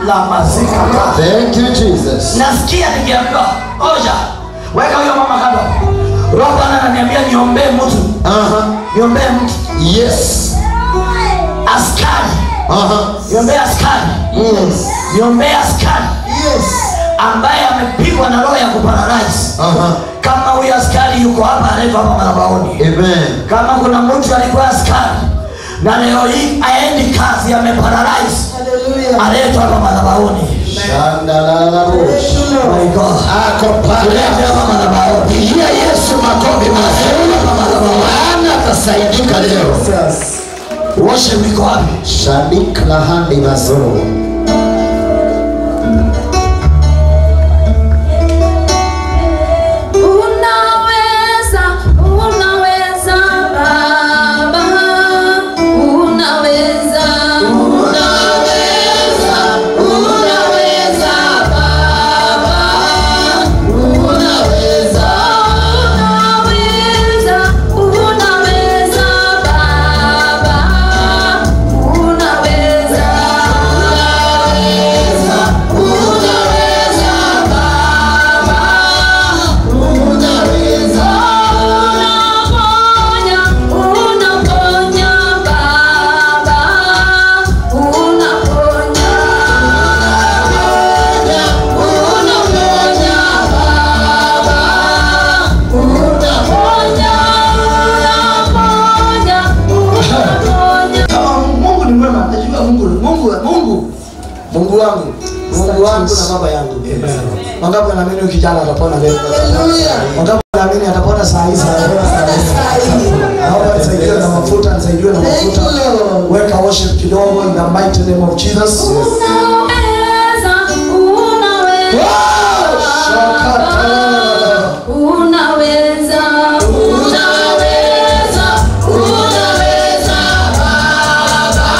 la mazika Thank you, Jesus. nasikia nikiambiwa oja weka huyo mama kando roho bwana ananiambia niombee mtu Uh-huh. niombee mtu Yes. askari Uh-huh. niombee askari Yes. niombee askari Yes. ambaye amepigwa na roho ya kuparalyze Uh-huh. kama huyo askari yuko hapa anaitwa hapa madhabahuni Amen. kama kuna mtu alikuwa askari na leo hii aendi kazi ameparalyze aletwa hapa madhabahuni Shandalalabush. My God. Ako Tulete pale. hapa madhabahuni Pigia Yesu makofi mazuri. Maana atasaidika leo. worship iko wapi Shadik lahandi mazuru. Unaweza, unaweza Baba, unaweza, unaweza, unaweza Baba, unaweza, unaweza, unaweza Baba, unaweza, unaweza, unaweza Baba. Unaweza, unaponya, unaponya Baba, unaponya, unaponya Baba, unaponya, unaponya, unaponya. kama mungu ni mwema najua mungu mungu mungu mungu wangu mungu wangu na baba yangu wangapi wanaamini huyu kijana atapona leo wangapi wanaamini atapona saa hii saa hii naomba nisaidiwe na mafuta nisaidiwe na mafuta weka worship kidogo in the mighty name of jesus Unaweza, unaweza, unaweza, unaweza, unaweza Baba,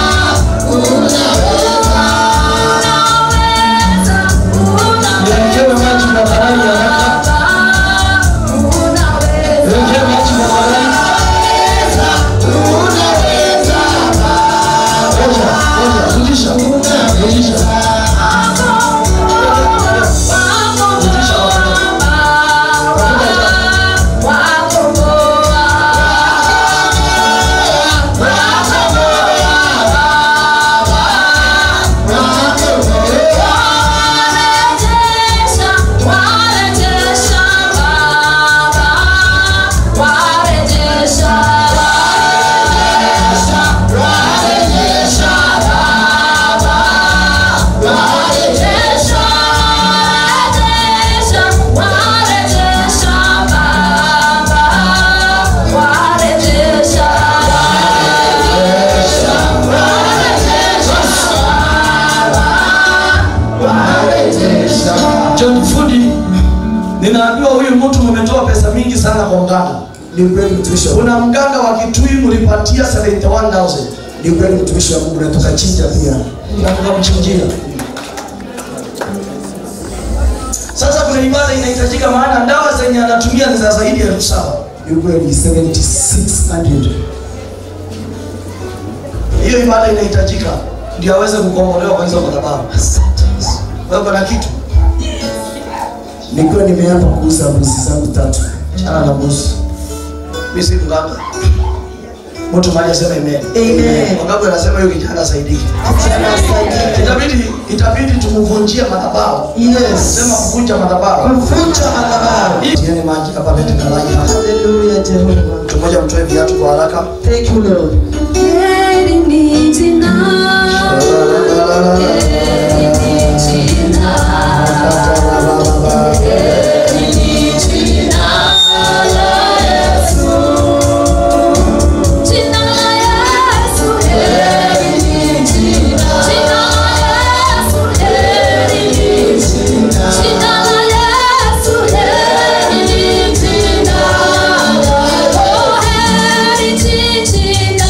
unaweza, unaweza, Niletewe maji na karai haraka unaweza, niletewe maji na karai Ngoja, ngoja, rudisha rudisha John Fudi, ninaambiwa huyu mtu mmetoa pesa mingi sana kwa mganga. Ni ukweli mtumishi wa Kuna mganga wa Kitui mlipatia 71000 ni ukweli mtumishi wa Mungu na tukachinja pia. na tukamchinjia. Sasa kuna ibada inahitajika, maana dawa zenye anatumia ni za zaidi ya elfu saba. Ni ukweli 7600. Hiyo ibada inahitajika ndio aweze kukombolewa kwa hizo madhabahu. Wewe kuna kitu Nilikuwa nimeapa kuuza mbuzi zangu tatu. chana na mbuzi. Mimi si mganga. Mtu mmoja asema amen. Amen. Wangapi anasema hiyo kijana asaidiki? Itabidi itabidi tumvunjie madhabahu. Yes. Sema kuvunja madhabahu. Kuvunja madhabahu. Tieni maji hapa lete kalaji hapa. Hallelujah Jehova. Mtu mmoja mtoe viatu kwa haraka. Thank you Lord. Heri ni jina, heri ni jina, heri ni jina la Yesu. Jina la Yesu, heri ni jina. Jina la Yesu, heri ni jina. Jina la Yesu, heri ni jina. Oh, heri ni jina.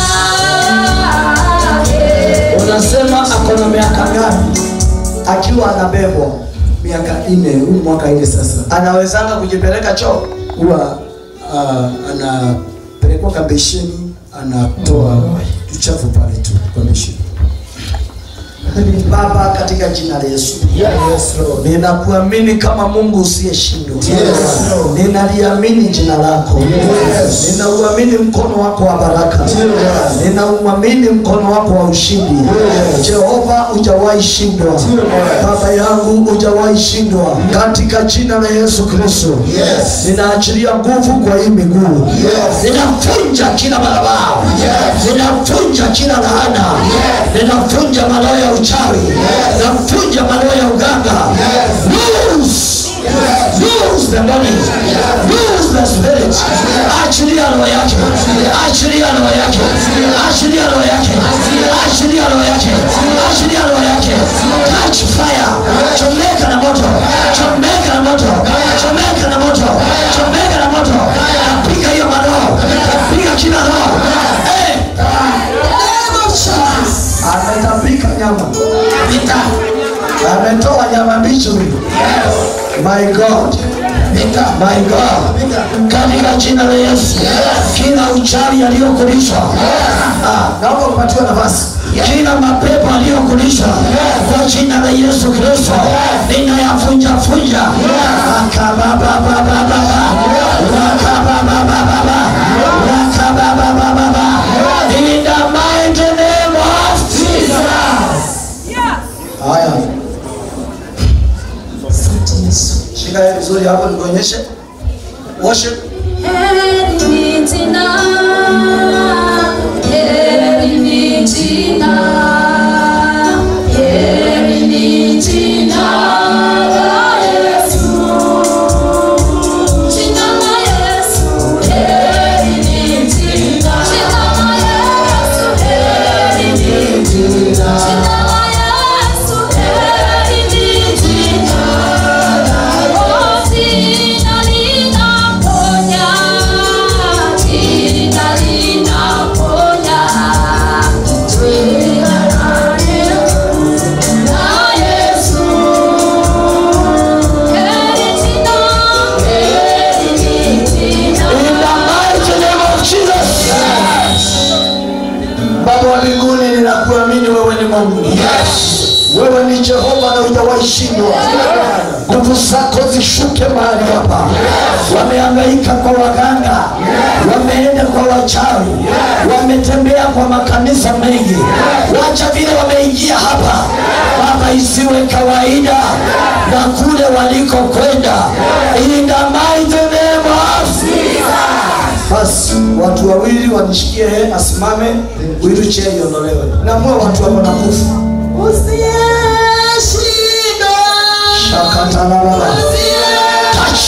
Unasema ako na miaka ngapi akiwa anabebwa? Miaka nne, huu mwaka nne sasa. Anawezanga kujipeleka choo? Huwa uh, anapelekwa kabesheni, anatoa uchafu pale tu kwa besheni. Baba, katika jina la Yesu ninakuamini kama Mungu usiyeshindwa. Ninaliamini jina lako, ninauamini mkono wako wa baraka, ninauamini mkono wako wa ushindi. Jehova, hujawahi shindwa, Baba yangu, hujawahi shindwa, katika jina la Yesu Kristo. Ninaachilia nguvu kwa hii miguu, ninavunja kila madhabahu, ninavunja kila laana, ninavunja maroho ya uchawi, ninavunja maroho ya uganga. Loose! Loose the money. Loose the spirit. Achilia roho yake. Achilia roho yake. Achilia roho yake. Achilia roho yake. Achilia roho yake. Catch fire. Chomeka na moto. Chomeka na moto. Chomeka na moto. Chomeka na moto. Napiga hiyo maroho. Napiga kila roho. Eh. Ametapika nyama. Ametoa nyama mbichi huyu. My God. My God. Katika jina la Yesu. Kila uchawi aliyokulishwa. Ah, naomba upatiwe nafasi. Kila mapepo aliyokulishwa kwa jina la Yesu Kristo ninayavunja vunja. Rakabababababa. Rakabababababa. Rakabababababa. In the mighty name of Jesus. Haya. Shika yeye vizuri hapo nikuonyeshe. Worship. Heri ni jina, heri ni jina, heri ni jina la Yesu. Jina la Yesu, heri ni jina. Jina la Yesu, heri ni jina. Jina la Yesu, heri ni jina. Oh, jina linaponya, jina linaponya. Jina la Yesu, la Yesu. Heri jina, heri ni jina. In the mighty name of Jesus. Baba wa mbinguni ninakuamini wewe ni Mungu. Wewe ni Jehova na hujawahi shindwa. Nguvu zako zishuke mahali hapa. Wamehangaika kwa waganga, wameenda kwa wachawi, wametembea kwa makanisa mengi. Wacha vile wameingia hapa, Baba, isiwe kawaida na kule walikokwenda. In the mighty name of basi watu wawili wanishikie he asimame wheelchair iondolewe namue watu wako na nguvu shakatalala touch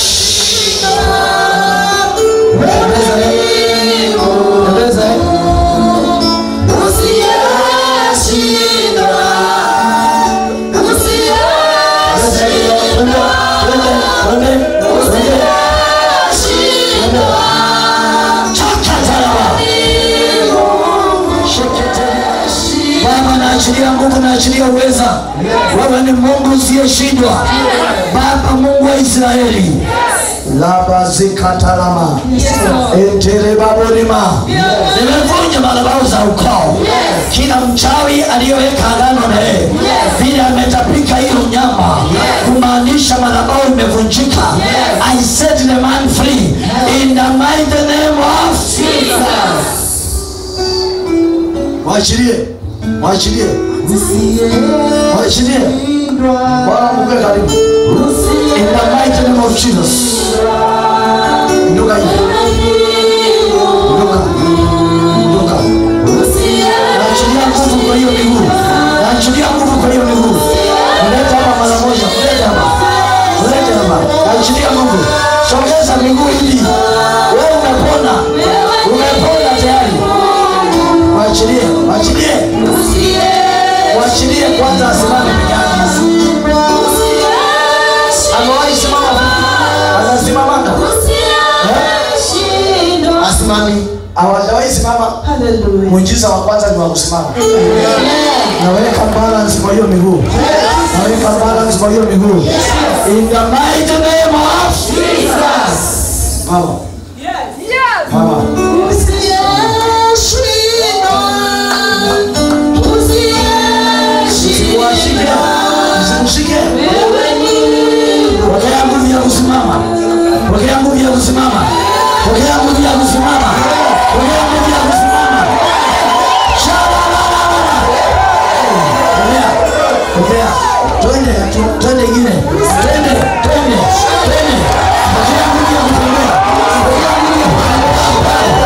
Tembeza, eh. Tembeza, eh. Twende, twende, twende, twende. Shakatalala. Baba, naachilia nguvu, naachilia uweza. Wewe ni Mungu usiyeshindwa, Baba, Mungu wa Israeli. labazikatalama enterebabolima nimevunja madhabahu za ukoo kila mchawi aliyoweka agano na yeye vile ametapika hiyo nyama kumaanisha madhabahu imevunjika i set the man free in the mighty name of mwachilie mwachilie mwachilie bwana mkwe karibu in the mighty name of jesus inuka hivi inuka inuka naachilia nguvu kwa hiyo miguu naachilia nguvu kwa hiyo miguu mlete hapa mara moja mlete hapa mlete hapa naachilia nguvu sogeza miguu hivi wewe umepona umepona tayari mwachilie mwachilie mwachilie kwanza asimame peke yake amewahi simama anasimamanga asimami hawajawahi simama muujiza wa kwanza ni wa kusimama naweka balance kwa hiyo miguu naweka balance kwa hiyo miguu in the mighty name of Jesus mama mama Usiyeshindwa, usiyeshindwa. kusimama pokea nguvu ya kusimama pokea nguvu ya kusimama pokea nguvu ya kusimama Shalalala. pokea pokea twende tu- twende ingine twende twende twende pokea nguvu ya kutembea pokea nguvu ya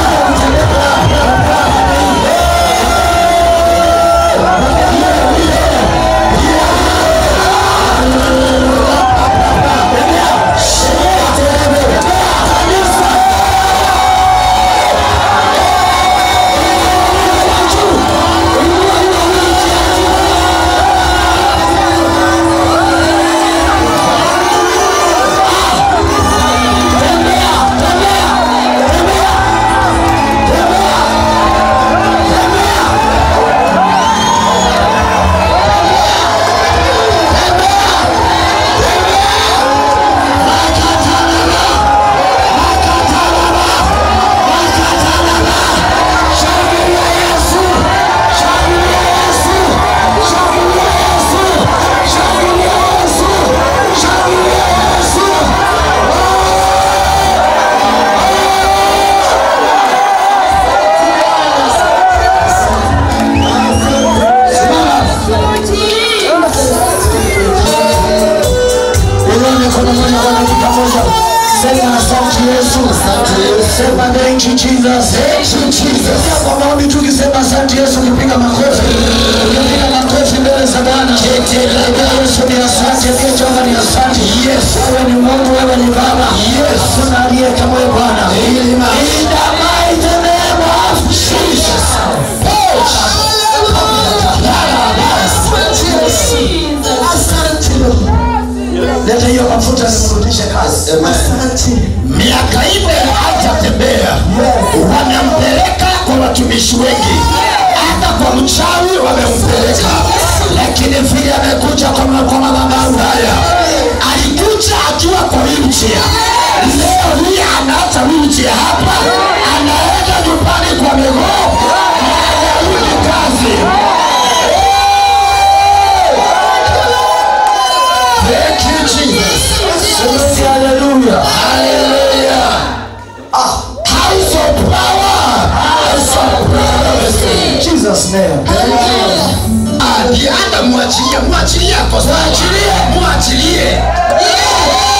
Inua mikono moja kwa dakika moja. Sema asante Yesu. Sema thank you Jesus. Pia kwa maombi tu ukisema asante Yesu ukipiga makofi. Ukipiga makofi mbele za Bwana. Pia Yesu ni asante, pia Jehova ni asante. Wewe ni Mungu, wewe ni Baba. Hakuna aliye kama wewe Bwana. In the mighty name of Jesus. Leta hiyo mafuta nimrudishe kazi. miaka ine hajatembea wanampeleka kwa watumishi wengi hata kwa mchawi wamempeleka lakini vile amekuja kwa ma- kwa madhabahu haya alikuja akiwa kwa wheelchair leo hii anaacha wheelchair hapa anaenda nyumbani kwa miguu na anarudi kazi Thank you, Jesus. Hallelujah. Hallelujah. House of power. House of power. Jesus name. Ah, ndiye hata mwachilie, mwachilie ako sawa. Mwachilie.